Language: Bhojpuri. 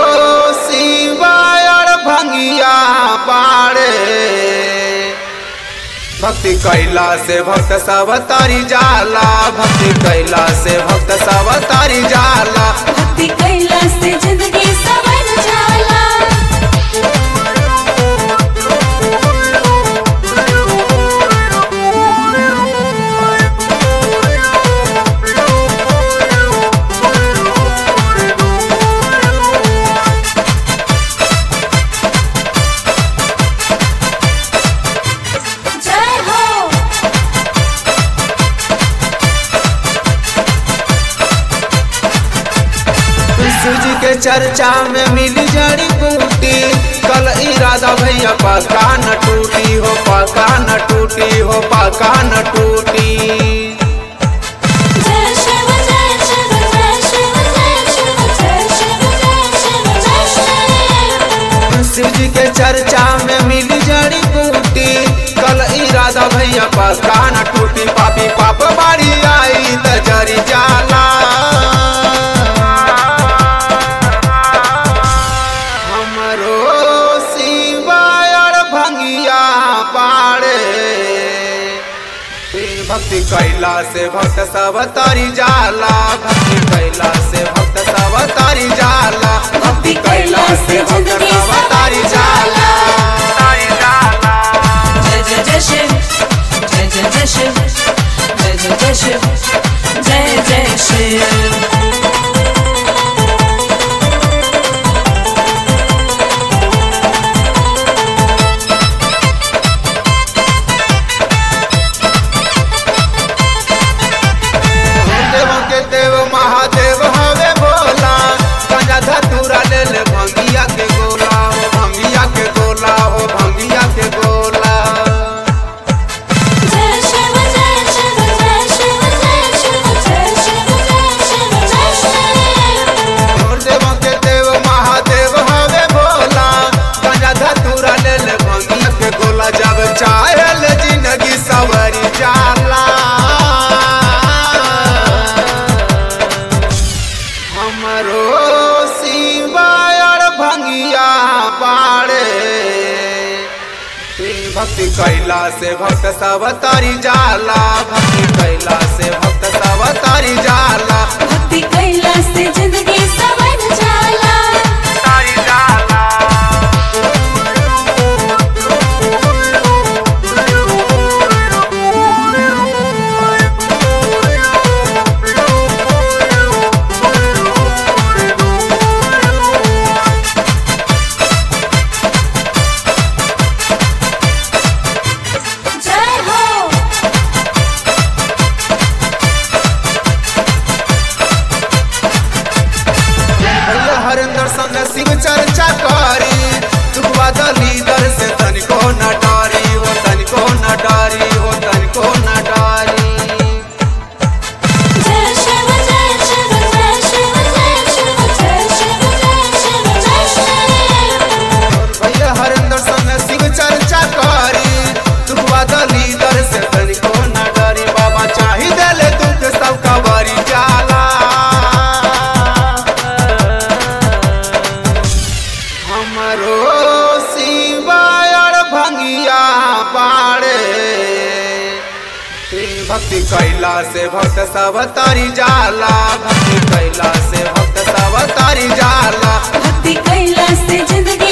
शिवायर भंगिया बाड़े भक्ति कैला से भक्त सब तारी जाला भक्ति कैला से भक्त सब तारी जाला भक्ति कैला से जिंदगी सवर जाला जय हो सूजी के चर्चा में मिली जड़ी बूटी कल इरादा भैया पका न टूटी हो पका न टूटी हो पका न टूटी जय शिव जय शिव जय शिव जय शिव जय शिव जय शिव जय शिव सूजी के चर्चा में मिली जड़ी बूटी कल इरादा भैया पका न टूटी पापी पाप बाड़ी आई त जरी जाला हमरो शिवायर भंगिया पाड़े भक्ति कैला से भक्त सब तारी जाला भक्ति कैला से भक्त सब तारी जाला भक्ति कैला से भक्त सब तारी जाला तारी जाला जय जय जय शिव जय जय जय शिव जय जय जय शिव जय जय शिव देवों के देव महादेव हवे भोला गंजा धतूरा ले ले भंगिया के गोला हो भंगिया के गोला हो भंगिया के गोला जय शिव जय शिव जय शिव जय शिव जय शिव जय शिव जय शिव और देवों के देव महादेव हवे भोला गंजा धतूरा ले ले भंगिया के गोला जब चाहे ले जिंदगी सवरी जाला हमरो शिवायर भंगिया पाड़े भक्ति कैला से भक्त सब तारी जाला भक्ति कैला से भक्त सब तारी जाला भक्ति कैला से जिंदगी सवर जाला तारी जाला जय हो भैया हरिंदर संग शिव चर्चा करी दुखवा दली दर से तनिको न डारी हो तनिको न डारी हो तनिको न डारी जय शिव जय शिव जय शिव जय शिव जय शिव जय शिव जय शिव भैया हरिंदर संग शिव चर्चा करी दुखवा दली दर से तनिको न डारी बाबा चाही देले दुख सब कबरी जाला हमरो शिवायर भंगिया पाड़े भक्ति कैला से भक्त सब तारी जाला भक्ति कैला से भक्त सब तारी जाला भक्ति कैला से जिंदगी